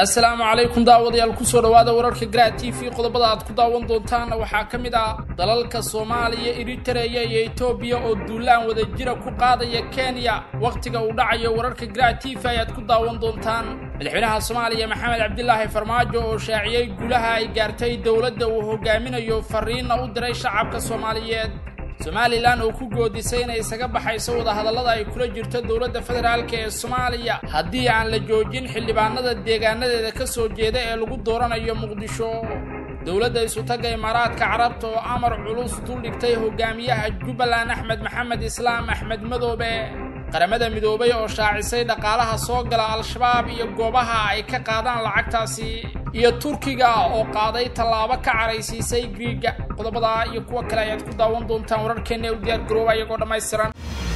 assalaamu calaykum daawadayaal kusoo dhowaada wararka gra t v qodobada aad ku daawan doontaanna waxaa ka mid ah dalalka soomaaliya eritereya iyo etoobiya oo duulaan wadajira ku qaadaya kenya wakhtiga uu dhacayo wararka gra t v ayaad ku daawan doontaan madaxweynaha soomaaliya maxamed cabdilaahi farmaajo oo shaaciyey guulaha ay gaartay dowladda uu hogaaminayo fariinna u diray shacabka soomaaliyeed somalilan oo ku goodisay inay isaga baxayso wadahadallada ay kula jirto dowladda federaalka ee soomaaliya haddii aan la joojin xildhibaanada deegaanadeeda ka soo jeeda ee lagu dooranayo muqdisho dowladda isutagga imaaraadka carabta oo amar culus duldhigtay hogaamiyaha jubbaland axmed maxamed islaam axmed madoobe qaramada midoobay oo shaacisay dhaqaalaha soo gala al-shabaab iyo goobaha ay ka qaadaan lacagtaasi iyo turkiga oo qaaday tallaabo ka caraysiisay griiga qodobada iyo kuwa kale ayaad ku daawan doontaan wararkeenna ee u diyaar garooba iyagoo dhammaystiran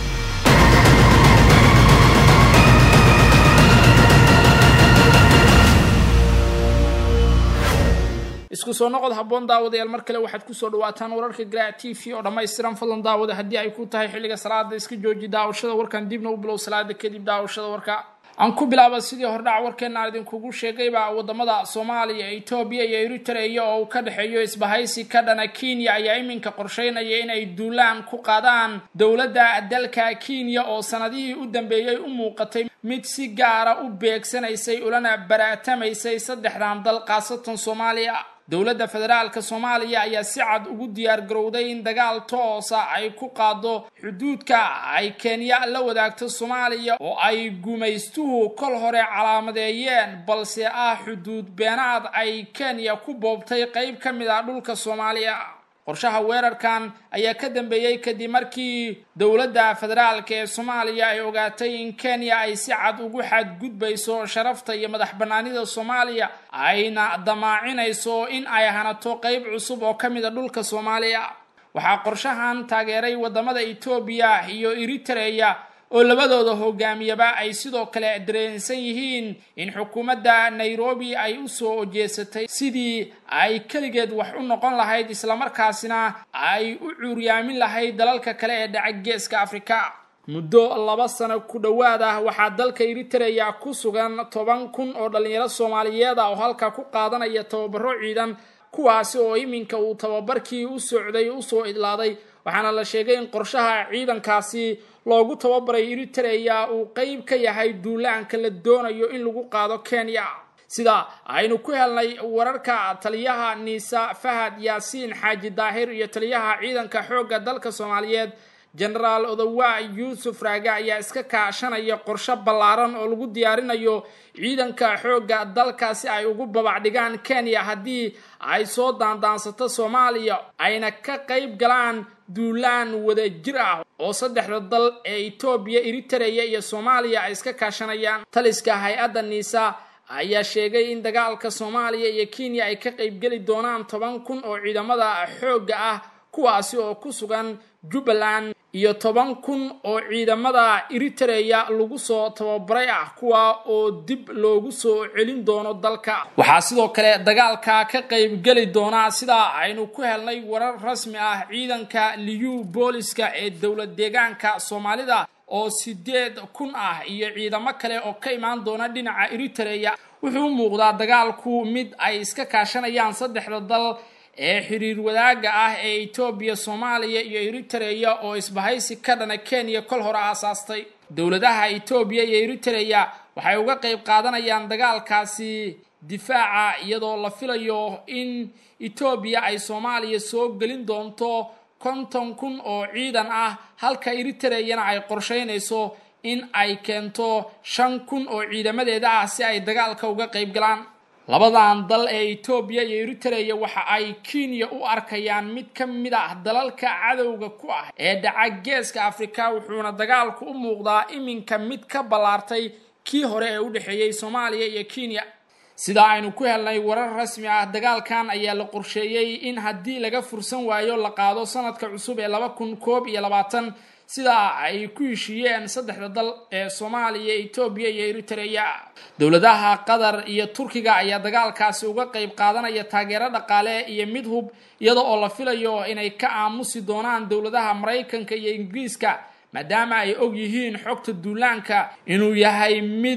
isku soo noqod habboon daawadayaal mar kale waxaad kusoo dhawaataan wararka gra t v oo dhammaystiran fadlan daawada haddii ay ku tahay xilliga salaada iska jooji daawashada warkan dibna u bilow salaada kadib daawashada warka aan ku bilaaba sidii hordhac warkeena aan idinkugu sheegayba wadamada soomaaliya etoobiya iyo eritereya oo uu ka dhexeeyo isbahaysi ka dhana kenya ayaa iminka qorsheynaya inay duulaan ku qaadaan dowladda dalka kenya oo sanadihii u dambeeyey u muuqatay mid si gaara u beegsanaysay ulana baraatamaysay saddexdan dal khaasatan soomaaliya dowladda federaalka soomaaliya ayaa si cad ugu diyaar garowday in dagaal toosa ay ku qaado xuduudka ay kenya la wadaagto soomaaliya oo ay gumaystuhu kol hore calaamadeeyeen balse ah xuduud beenaad ay kenya ku boobtay qayb ka mid ah dhulka soomaaliya qorshaha weerarkan ayaa ka dambeeyey kadib markii dowladda federaalka ee soomaaliya ay ogaatay in kenya ay si cad ugu xadgudbayso sharafta iyo madax bannaanida soomaaliya ayna damaacinayso in ay hanato qayb cusub oo ka mid a dhulka soomaaliya waxaa qorshahan taageeray wadamada etoobiya iyo eritereya oo labadooda hogaamiyaba ay sidoo kale dareensan yihiin in xukuumadda nairobi ay u soo ojeesatay sidii ay keligeed wax u noqon lahayd islamarkaasina ay u cuuryaamin lahayd dalalka kale ee dhaca geeska afrika muddo laba sano ku dhowaad ah waxaa dalka eritereya ku sugan toban kun oo dhallinyaro soomaaliyeed ah oo halka ku qaadanaya tababaro ciidan kuwaasi oo iminka uu tababarkii u socday usoo idlaaday waxaana la sheegay in qorshaha ciidankaasi loogu tababaray eritereya uu qeyb ka yahay duulaanka la doonayo in lagu qaado kenya sida aynu ku helnay wararka taliyaha niisa fahad yaasiin xaaji daahir iyo taliyaha ciidanka xoogga dalka soomaaliyeed genaraal odowa yuusuf raage ayaa iska kaashanaya qorshe ballaaran oo lagu diyaarinayo ciidanka xoogga dalka si ay ugu babacdhigaan kenya haddii ay soo daandaansato soomaaliya ayna ka qayb galaan duulaan wada jir ah oo saddexda dal ee etoobiya eritereya iyo soomaaliya ay iska kaashanayaan taliska hay-adda niisa ayaa sheegay in dagaalka soomaaliya iyo kenya ay ka qaybgeli doonaan toban kun oo ciidamada xoogga ah kuwaasi oo ku sugan jubbaland iyo toban kun oo ciidamada eritereya lagu soo tababaray ah kuwa oo dib loogu soo celin doono dalka waxaa sidoo kale dagaalka ka qaybgeli doonaa sidaa aynu ku helnay warar rasmi ah ciidanka liyu booliska ee dowlad deegaanka soomaalida oo sideed kun ah iyo ciidamo kale oo ka imaan doona dhinaca eritereya wuxuu u muuqdaa dagaalku mid ay iska kaashanayaan saddexda dal ee xiriir wadaaga ah ee etoobiya soomaaliya iyo eritereya oo isbahaysi ka dhana kenya kol hore aasaastay dowladaha etoobiya iyo eritereya waxay uga qayb qaadanayaan dagaalkaasi difaaca iyadoo la filayo in etoobiya ay soomaaliya soo gelin doonto konton kun oo ciidan ah halka eritereyana ay qorsheynayso in ay keento shan kun oo ciidamadeeda ah si ay dagaalka uga qayb galaan labadan dal ee etoobiya iyo eritereya waxa ay kenya u arkayaan mid ka mid ah dalalka cadowga ku ah ee dhaca geeska afrika wuxuuna dagaalku u muuqdaa iminka mid ka ballaartay kii hore ee u dhexeeyey soomaaliya iyo kenya sidaa aynu ku helnay warar rasmi ah dagaalkan ayaa la qorsheeyey in haddii laga fursan waayo la qaado sanadka cusub ee laba kun koob iyo labaatan sidaa ay ku heshiiyeen saddexda dal ee soomaaliya etoobiya iyo eritereya dowladaha qatar iyo turkiga ayaa dagaalkaasi uga qayb qaadanaya taageero dhaqaale iyo mid hub iyada oo la filayo inay ka aamusi doonaan dowladaha maraykanka iyo ingiriiska maadaama ay og yihiin xogta duulaanka inuu yahay mid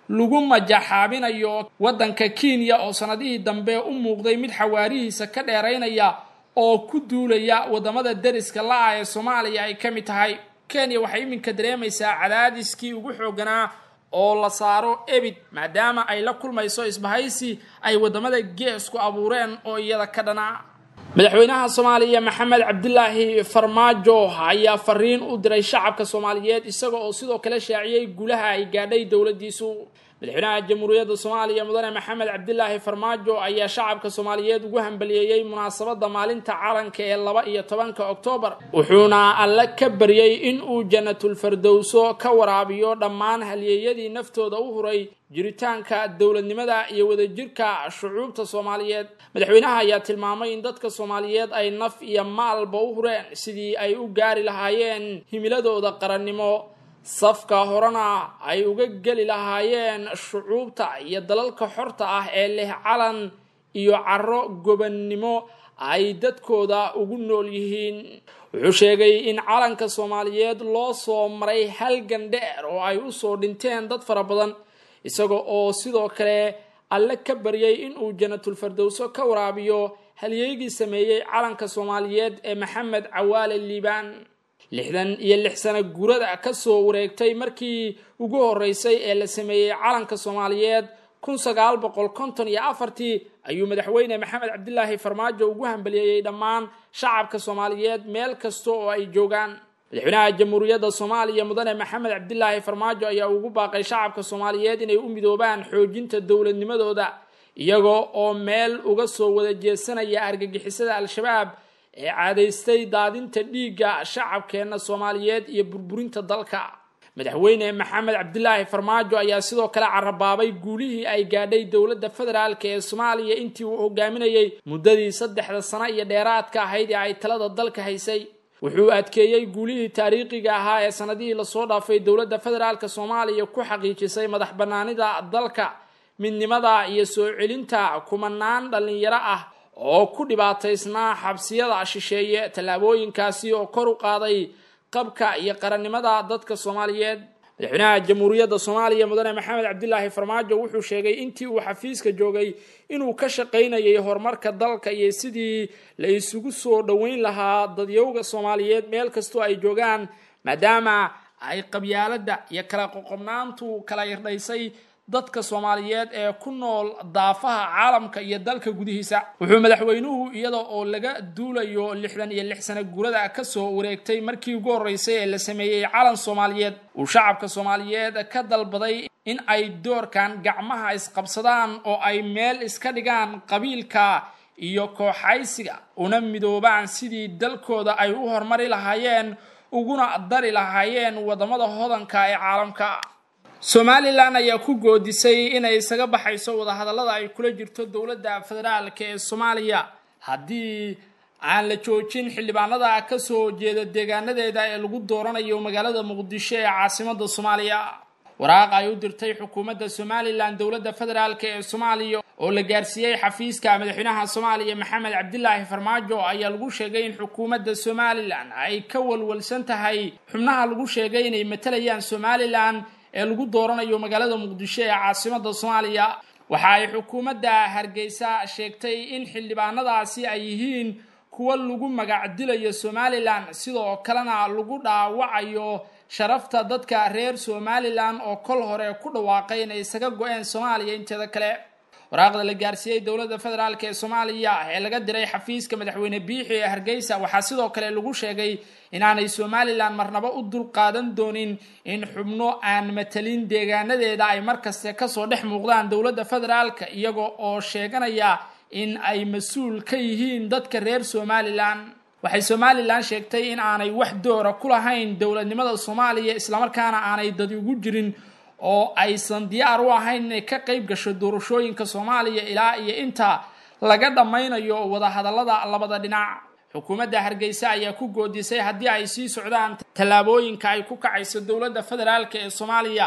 lagu majaxaabinayo waddanka kenya oo sanadihii dambe u muuqday mid xawaarihiisa ka dheeraynaya oo ku duulaya waddamada deriska la-ah ee soomaaliya ay ka mid tahay kenya waxay iminka dareemaysaa cadaadiskii ugu xooganaa oo la saaro ebid maadaama ay la kulmayso isbahaysi ay waddamada geesku abuureen oo iyada ka dhana madaxweynaha soomaaliya maxamed cabdilaahi farmaajo ayaa fariin u diray shacabka soomaaliyeed isaga oo sidoo kale shaaciyey guulaha ay gaadhay dowladdiisu madaxweynaha jamhuuriyadda soomaaliya mudane maxamed cabdilaahi farmaajo ayaa shacabka soomaaliyeed ugu hambaliyeeyey munaasabadda maalinta calanka ee laba iyo tobanka oktoobar wuxuuna alle ka baryey in uu janatulfardowso ka waraabiyo dhammaan halyeeyadii naftooda u huray jiritaanka dowladnimada iyo wadajirka shucuubta soomaaliyeed madaxweynaha ayaa tilmaamay in dadka soomaaliyeed ay naf iyo maalba u hureen sidii ay u gaari lahaayeen himiladooda qarannimo safka horena ay uga geli lahaayeen shucuubta iyo dalalka xorta ah ee leh calan iyo caro gobannimo ay dadkooda ugu nool yihiin wuxuu sheegay in calanka soomaaliyeed loo soo maray halgan dheer oo ay usoo dhinteen dad fara badan isaga oo sidoo kale alle ka baryay inuu janatulfardowso ka waraabiyo halyeygii sameeyey calanka soomaaliyeed ee maxamed cawaale liibaan lixdan iyo lix sano gurada ka soo wareegtay markii ugu horreysay ee la sameeyey calanka soomaaliyeed kun sagaal boqol konton iyo afartii ayuu madaxweyne maxamed cabdilaahi farmaajo ugu hambaliyeeyey dhammaan shacabka soomaaliyeed meel kasta oo ay joogaan madaxweynaha jamhuuriyadda soomaaliya mudane maxamed cabdilaahi farmaajo ayaa ugu baaqay shacabka soomaaliyeed inay u midoobaan xoojinta dowladnimadooda iyagoo oo meel uga soo wada jeesanaya argagixisada al-shabaab ee caadaystay daadinta dhiigga shacabkeenna soomaaliyeed iyo burburinta dalka madaxweyne maxamed cabdilaahi farmaajo ayaa sidoo kale carabaabay guulihii ay gaadhay dowladda federaalk ee soomaaliya intii uu hogaaminayey muddadii saddexda sano iyo dheeraadka ahayd ee ay talada dalka haysay wuxuu adkeeyey guulihii taariikhiga ahaa ee sanadihii lasoo dhaafay dowladda federaalk soomaaliya ku xaqiijisay madax bannaanida dalka midnimada iyo soo celinta kumanaan dhallinyaro ah oo ku dhibaataysnaa xabsiyada shisheeye tallaabooyinkaasi oo kor u qaaday qabka iyo qarannimada dadka soomaaliyeed madaxweynaha jamhuuriyadda soomaaliya mudane maxamed cabdilaahi farmaajo wuxuu sheegay intii uu xafiiska joogay inuu ka shaqaynayay horumarka dalka iyo sidii la isugu soo dhoweyn lahaa dadyowga soomaaliyeed meel kastoo ay joogaan maadaama ay qabyaaladda iyo kala qoqobnaantu kala irdhaysay dadka soomaaliyeed ee ku nool daafaha caalamka iyo dalka gudihiisa wuxuu madaxweynuhu iyada oo laga duulayo lixdan iyo lix sano guurada kasoo wareegtay markii ugu horreysay ee la sameeyey calan soomaaliyeed uu shacabka soomaaliyeed ka dalbaday in ay doorkan gacmaha isqabsadaan oo ay meel iska dhigaan qabiilka iyo kooxaysiga una midoobaan sidii dalkooda ay u horumari lahaayeen uguna dari lahaayeen waddamada hodanka ee caalamka somalilan ayaa ku goodisay inay isaga baxayso wadahadallada ay kula jirto dowladda federaalk ee soomaaliya haddii aan la joojin xildhibaanada kasoo jeeda deegaanadeeda ee lagu dooranayo magaalada muqdisho ee caasimada soomaaliya waraaq ay u dirtay xukuumadda somalilan dowladda federaalk ee soomaaliya oo la gaarsiiyey xafiiska madaxweynaha soomaaliya maxamed cabdilaahi farmaajo ayaa lagu sheegay in xukuumadda somalilan ay ka walwalsan tahay xubnaha lagu sheegay inay matalayaan somalilan ee lagu dooranayo magaalada muqdisho ee caasimada soomaaliya waxa ay xukuumadda hargeysa sheegtay in xildhibaanadaasi ay yihiin kuwa lagu magac dilayo somalilan sidoo kalena lagu dhaawacayo sharafta dadka reer somalilan oo kol hore ku dhawaaqay inay isaga go-een soomaaliya inteeda kale waraaqda la gaarsiiyey dowladda federaalk ee soomaaliya ee laga diray xafiiska madaxweyne biixi ee hargeysa waxaa sidoo kale lagu sheegay inaanay somalilan marnaba u dulqaadan doonin in xubno aan matalin deegaanadeeda ay markaste kasoo dhex muuqdaan dowladda federaalka iyaga oo sheeganaya in ay mas-uul ka yihiin dadka reer somalilan waxay somalilan sheegtay in aanay wax doora ku lahayn dowladnimada soomaaliya islamarkaana aanay dadi ugu jirin oo aysan diyaar u ahayn inay ka qayb gasho doorashooyinka soomaaliya ilaa iyo inta laga dhammaynayo wadahadallada labada dhinac xukuumadda hargeysa ayaa ku goodisay haddii ay sii socdaan tallaabooyinka ay ku kacayso dowladda federaalk ee soomaaliya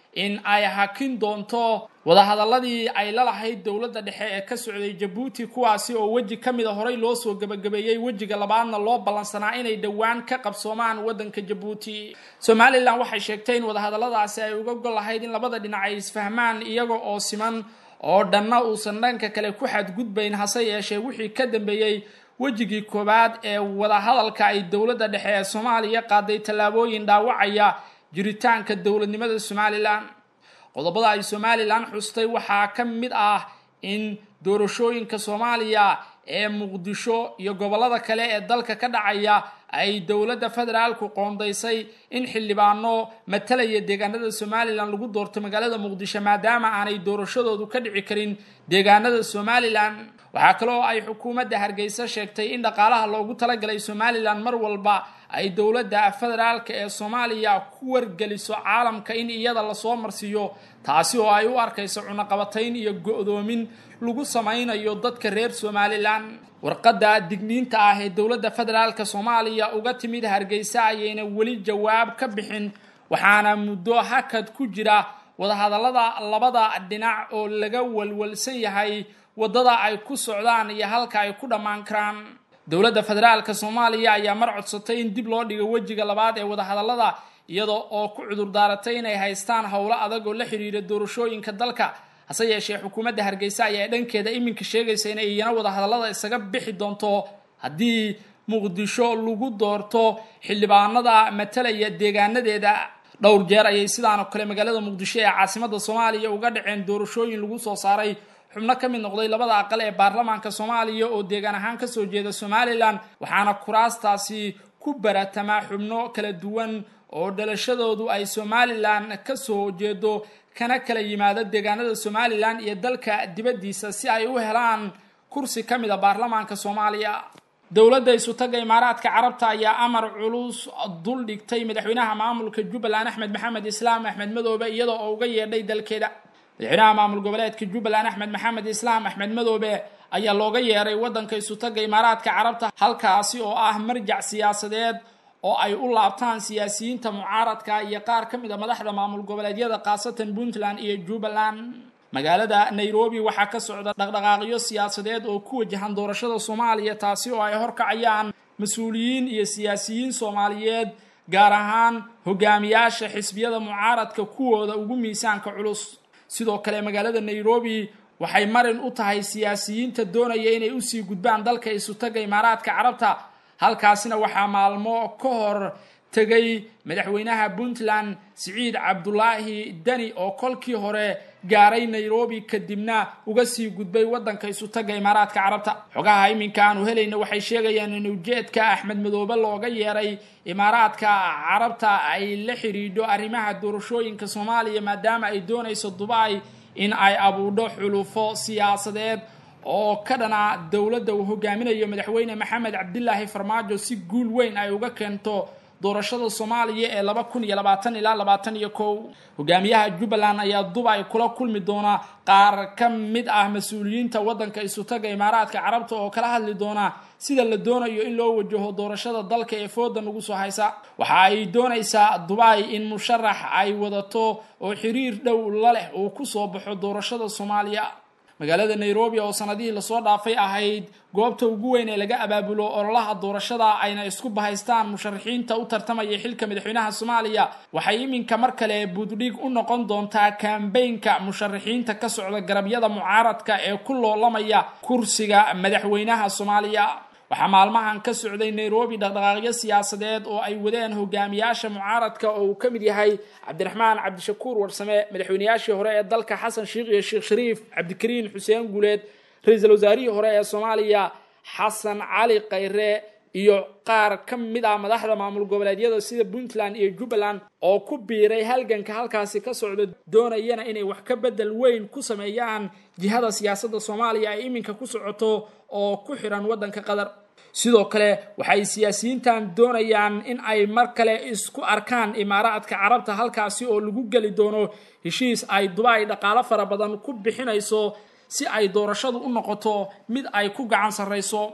in ay hakin doonto wadahadaladii ay la lahayd dowladda dhexe ee ka socday jabuuti kuwaasi oo weji ka mida horey loo soo gebagabeeyey wejiga labaadna loo ballansanaa inay dhowaan ka qabsoomaan waddanka jabuuti somalilan waxay sheegtay in wadahadalladaasi ay uga gol lahayd in labada dhinac ay isfahmaan iyaga oo siman oo dhanna uusan dhanka kale ku xadgudbayn hase yeeshee wixii ka dambeeyey wejigii koowaad ee wadahadalka ay dowladda dhexe ee soomaaliya qaaday tallaabooyin dhaawacaya jiritaanka dowladnimada somalilan qodobada ay somalilan xustay waxaa ka mid ah in doorashooyinka soomaaliya ee muqdisho iyo gobollada kale ee dalka ka dhacaya ay dowladda federaalku qoondaysay in xildhibaano matalaya deegaanada somalilan lagu doorto magaalada muqdisho maadaama aanay doorashadoodu ka dhici karin deegaanada somalilan waxaa kaloo ay xukuumadda hargeysa sheegtay in dhaqaalaha loogu talagalay somalilan mar walba ay dowladda federaalka ee soomaaliya ku wargeliso caalamka in iyada lasoo marsiiyo taasi oo ay u arkayso cunaqabatayn iyo go-doomin lagu samaynayo dadka reer somalilan warqadda digniinta ah ee dowladda federaalka soomaaliya uga timid hargeysa ayayna weli jawaab ka bixin waxaana muddo hakad ku jira wadahadallada labada dhinac oo laga walwalsan yahay waddada ay ku socdaan iyo halka ay ku dhammaan karaan dowladda federaalka soomaaliya ayaa mar codsatay in dib loo dhigo wejiga labaad ee wadahadallada iyada oo ku cudur daaratay inay haystaan howlo adag oo la xidhiira doorashooyinka dalka hase yeeshee xukuumadda hargeysa ayaa dhankeeda iminka sheegaysa inay iyana wadahadallada isaga bixi doonto haddii muqdisho lagu doorto xildhibaanada matalaya deegaanadeeda dhowr jeer ayay sidaan oo kale magaalada muqdisho ee caasimada soomaaliya uga dhaceen doorashooyin lagu soo saaray xubno ka mid noqday labada aqal ee baarlamaanka soomaaliya oo deegaan ahaan kasoo jeeda somalilan waxaana kuraastaasi ku baratamaa xubno kala duwan oo dhalashadoodu ay somalilan kasoo jeedo kana kala yimaado deegaanada somalilan iyo dalka dibaddiisa si ay u helaan kursi ka mid a baarlamaanka soomaaliya dowladda isutaga imaaraadka carabta ayaa amar culus dul dhigtay madaxweynaha maamulka jubbaland axmed maxamed islaam axmed madoobe iyada oo uga yeedhay dalkeeda madaxweynaha maamul goboleedka jubbaland axmed maxamed islaam axmed madoobe ayaa looga yeeray waddanka isutaga imaaraadka carabta halkaasi oo ah marjac siyaasadeed oo ay u laabtaan siyaasiyiinta mucaaradka iyo qaar ka mid a madaxda maamul goboleedyada khaasatan puntland iyo jubbaland magaalada nairobi waxaa ka socda dhaqdhaqaaqyo siyaasadeed oo ku wajahan doorashada soomaaliya taasi oo ay horkacayaan mas-uuliyiin iyo siyaasiyiin soomaaliyeed gaar ahaan hogaamiyaasha xisbiyada mucaaradka kuwooda ugu miisaanka culus sidoo kale magaalada nairobi waxay marin u tahay siyaasiyiinta doonaya inay usii gudbaan dalka isutaga imaaraadka carabta halkaasina waxaa maalmo ka hor tegay madaxweynaha puntland siciid cabdulaahi deni oo kolkii hore gaaray nairobi kadibna uga sii gudbay waddanka isutaga imaaraadka carabta xogaha iminka aanu helayna waxay sheegayaan in ujeedka axmed madoobe looga yeeray imaaraadka carabta ay la xidhiidho arrimaha doorashooyinka soomaaliya maadaama ay doonayso dubai in ay abuudho xulufo siyaasadeed oo ka dhana dowladda uu hogaaminayo madaxweyne maxamed cabdilaahi farmaajo si guul weyn ay uga keento doorashada soomaaliya ee laba kun iyo labaatan ilaa labaatan iyo kow hogaamiyaha jubbaland ayaa dubai kula kulmi doona qaar ka mid ah mas-uuliyiinta waddanka isutaga imaaraadka carabta oo kala hadli doona sida la doonayo in loo wajaho doorashada dalka ee fooda nagu soo haysa waxa ay doonaysaa dubai in musharax ay wadato oo xiriir dhow la leh uu kusoo baxo doorashada soomaaliya magaalada nairobi oo sanadihii lasoo dhaafay ahayd goobta ugu weyn ee laga abaabulo ololaha doorashada ayna isku bahaystaan musharaxiinta u tartamaya xilka madaxweynaha soomaaliya waxay iminka mar kale buddhig u noqon doontaa kambeynka musharaxiinta ka socda garabyada mucaaradka ee ku loolamaya kursiga madaxweynaha soomaaliya waxaa maalmahan ka socday nairobi dhaqdhaqaaqyo siyaasadeed oo ay wadeen hogaamiyaasha mucaaradka oo uu ka mid yahay cabdiraxmaan cabdishakuur warsame madaxweynayaashii hore ee dalka xasan sheikh iyo sheekh shariif cabdikariin xuseen guuleed ra-iisul wasaarihii hore ee soomaaliya xasan cali khayre iyo qaar ka mid ah madaxda maamul goboleedyada sida puntland iyo jubbaland oo ku biiray halganka halkaasi ka socda doonayana inay wax ka bedel weyn ku sameeyaan jihada siyaasadda soomaaliya ay iminka ku socoto oo ku xiran waddanka qatar sidoo kale waxay siyaasiyiintan doonayaan in ay mar kale isku arkaan imaaraadka carabta halkaasi oo lagu geli doono heshiis ay dubai dhaqaalo fara badan ku bixinayso si ay doorashadu u noqoto mid ay ku gacan sarrayso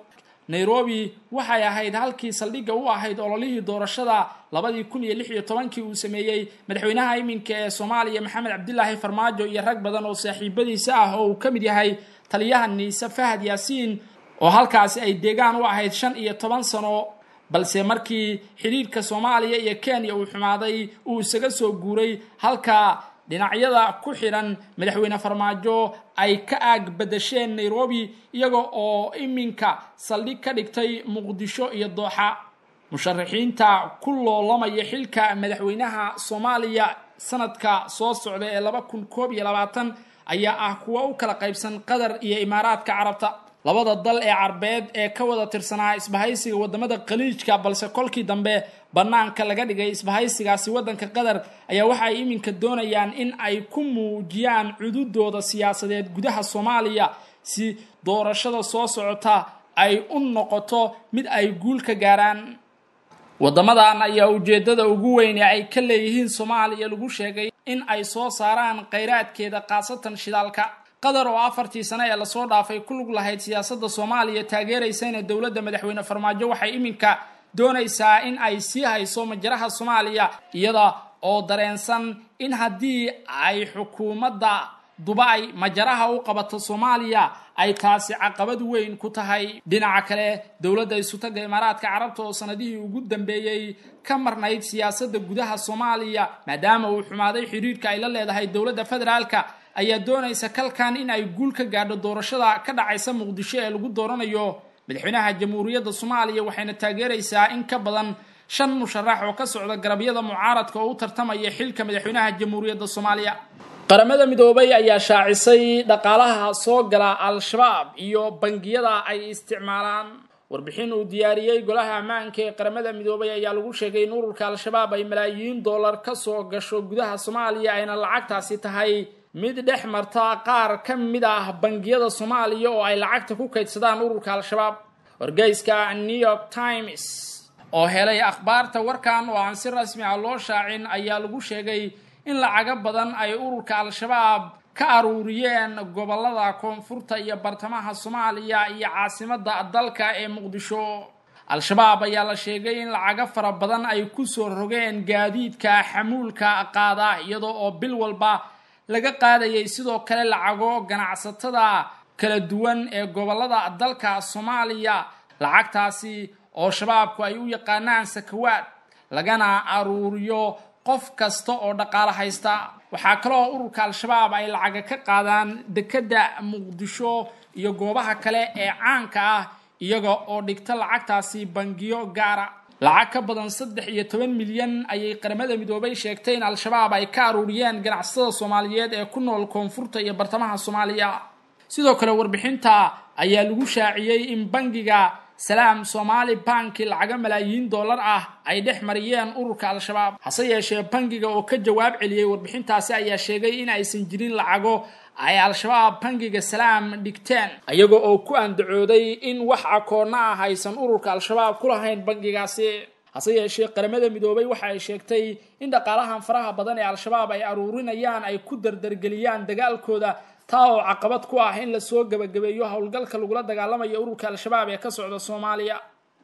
nairobi waxay ahayd halkii saldhigga u ahayd ololihii doorashada labadii kun iyo lix iyo tobankii uu sameeyey madaxweynaha iminka ee soomaaliya maxamed cabdilaahi farmaajo iyo rag badan oo saaxiibadiisa ah oo uu ka mid yahay taliyaha niise fahad yaasiin oo halkaasi ay deegaan u ahayd shan iyo toban sano balse markii xidhiidhka soomaaliya iyo kenya uu xumaaday uu isaga soo guuray halka dhinacyada ku xidhan madaxweyne farmaajo ay ka aag badasheen nairobi iyaga oo iminka saldhig ka dhigtay muqdisho iyo dooxa musharaxiinta ku loolamaya xilka madaxweynaha soomaaliya sanadka soo socda ee laba kun koob iyo labaatan ayaa ah kuwa u kala qaybsan qatar iyo imaaraadka carabta labada dal ee carbeed ee ka wada tirsanaa isbahaysiga wadamada khaliijka balse kolkii dambe bannaanka laga dhigay isbahaysigaasi waddanka qatar ayaa waxa ay iminka doonayaan in ay ku muujiyaan cududooda siyaasadeed gudaha soomaaliya si doorashada soo socota ay u noqoto mid ay guul ka gaaraan waddamadan ayaa ujeeddada ugu weyn ee ay ka leeyihiin soomaaliya lagu sheegay in ay soo saaraan khayraadkeeda khaasatan shidaalka qatar oo afartii sane ee lasoo dhaafay ku lug lahayd siyaasadda soomaaliya taageeraysayna dowladda madaxweyne farmaajo waxay iminka doonaysaa in ay sii hayso majaraha soomaaliya iyada oo dareensan in haddii ay xukuumadda dubay majaraha u qabato soomaaliya ay taasi caqabad weyn ku tahay dhinaca kale dowladda isutaga imaaraadka carabta oo sanadihii ugu dambeeyey ka marnayd siyaasadda gudaha soomaaliya maadaama uu xumaaday xidhiidhka ay la leedahay dowladda federaalka ayaa doonaysa kalkan in ay guul ka gaadho doorashada ka dhacaysa muqdisho ee lagu dooranayo madaxweynaha jamhuuriyadda soomaaliya waxayna taageeraysaa in ka badan shan musharax oo ka socda garabyada mucaaradka oo u tartamaya xilka madaxweynaha jamhuuriyadda soomaaliya qaramada midoobay ayaa shaacisay dhaqaalaha soo gala al-shabaab iyo bangiyada ay isticmaalaan warbixin uu diyaariyey golaha ammaanka ee qaramada midoobay ayaa lagu sheegay in ururka al-shabaab ay malaayiin dollar ka soo gasho gudaha soomaaliya ayna lacagtaasi tahay mid dhex marta qaar ka mid ah bangiyada soomaaliya oo ay lacagta ku kaydsadaan ururka al-shabaab wargeyska new york times oo helay akhbaarta warkan oo aan si rasmi ah loo shaacin ayaa lagu sheegay in lacago badan ay ururka al-shabaab ka aruuriyeen gobolada koonfurta iyo bartamaha soomaaliya iyo caasimadda dalka ee muqdisho al-shabaab ayaa la sheegay in lacago fara badan ay ku soo rogeen gaadiidka xamuulka qaada iyadoo oo bil walba laga qaadayay sidoo kale lacago ganacsatada kala duwan ee gobolada dalka soomaaliya lacagtaasi oo shabaabku ay u yaqaanaan sakawaad lagana aruuriyo qof kasta oo dhaqaalo haysta waxaa kaloo ururka al-shabaab ay lacaga ka qaadaan dekedda muqdisho iyo goobaha kale ee caanka ah iyaga oo dhigta lacagtaasi bangiyo gaara lacag ka badan saddex iyo toban milyan ayay qaramada midoobay sheegtay in al-shabaab ay ka aruuriyeen ganacsatada soomaaliyeed ee ku nool koonfurta iyo bartamaha soomaaliya sidoo kale warbixinta ayaa lagu shaaciyey in bangiga salaam somaali banki lacago malaayiin dollar ah ay dhex mariyeen ururka al-shabaab hase yeeshee bangiga oo ka jawaab celiyey warbixintaasi ayaa sheegay in aysan jirin lacago ay al-shabaab bangiga salaam dhigteen iyaga oo ku andacooday in wax akoonna ah aysan ururka al-shabaab ku lahayn bangigaasi hase yeeshee qaramada midoobay waxa ay sheegtay in dhaqaalahan faraha badan ee al-shabaab ay aruurinayaan ay ku dardargeliyaan dagaalkooda taa oo caqabad ku ah in lasoo gebagabeeyo howlgalka lagula dagaalamayo ururka al-shabaab ee ka socda soomaaliya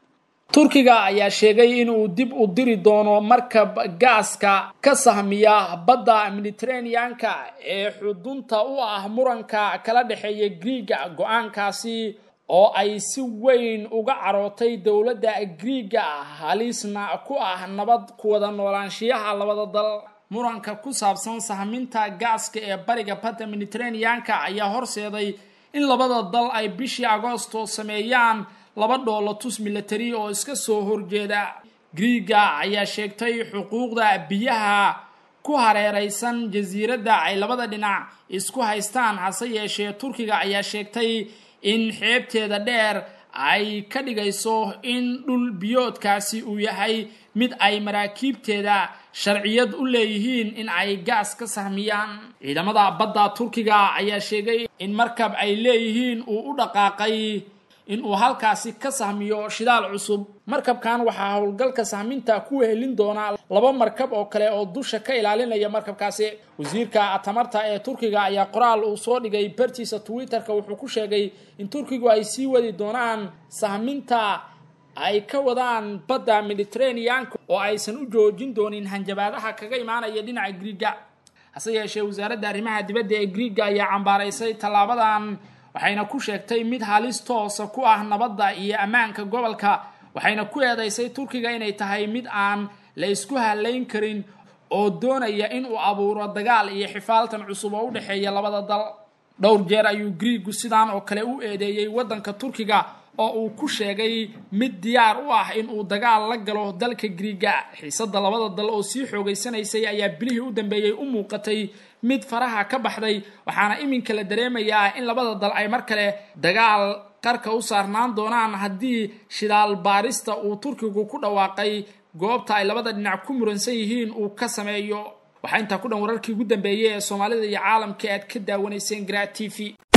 turkiga ayaa sheegay inuu dib u diri doono markab gaaska ka sahmiya badda mediteraneanka ee xudunta u ah muranka kala dhexeeya griiga go-aankaasi oo ay si weyn uga carootay dowladda griiga halisna ku ah nabad kuwada noolaanshiyaha labada dal muranka ku saabsan sahminta gaaska ee bariga badda mediteraneanka ayaa horseeday in labada dal ay bishii agoosto sameeyaan laba dhoolotus milatari oo iska soo horjeeda griiga ayaa sheegtay xuquuqda biyaha ku hareeraysan jasiiradda ay labada dhinac isku haystaan hase yeeshee turkiga ayaa sheegtay in xeebteeda dheer ay ka dhigayso in dhul biyoodkaasi uu yahay mid ay maraakiibteeda sharciyad u leeyihiin in ay gaas ka sahmiyaan ciidamada badda turkiga ayaa sheegay in markab ay leeyihiin uu u dhaqaaqay in uu halkaasi ka sahmiyo shidaal cusub markabkan waxaa howlgalka sahminta ku wehelin doonaa laba markab oo kale oo dusha ka ilaalinaya markabkaasi wasiirka tamarta ee turkiga ayaa qoraal uu soo dhigay bartiisa twitterka wuxuu ku sheegay in turkigu ay sii wadi doonaan sahminta ay ka wadaan badda mediterraneanka oo aysan u joojin doonin hanjabaadaha kaga imaanaya dhinaca griiga hase yeeshee wasaaradda arrimaha dibadda ee griiga ayaa cambaaraysay tallaabadan waxayna ku sheegtay mid halis toosa ku ah nabadda iyo ammaanka gobolka waxayna ku eedaysay turkiga inay tahay mid aan la isku halayn karin oo doonaya in uu abuuro dagaal iyo xifaaltan cusub oo u dhexeeya labada dal dhowr jeer ayuu griigu sidaan oo kale u eedeeyey waddanka turkiga oo uu ku sheegay mid diyaar u ah in uu dagaal la galo dalka griiga xiisadda labada dal oo sii xoogaysanaysay ayaa bilihii u dambeeyey u muuqatay mid faraha ka baxday waxaana iminka la dareemayaa in labada dal ay mar kale dagaal qarka u saarnaan doonaan haddii shidaal baarista uu turkigu ku dhawaaqay goobta ay labada dhinac ku muransan yihiin uu ka sameeyo waxaa intaa ku dhan wararkii ugu dambeeyey ee soomaalida iyo caalamka aad ka daawanayseen gra t v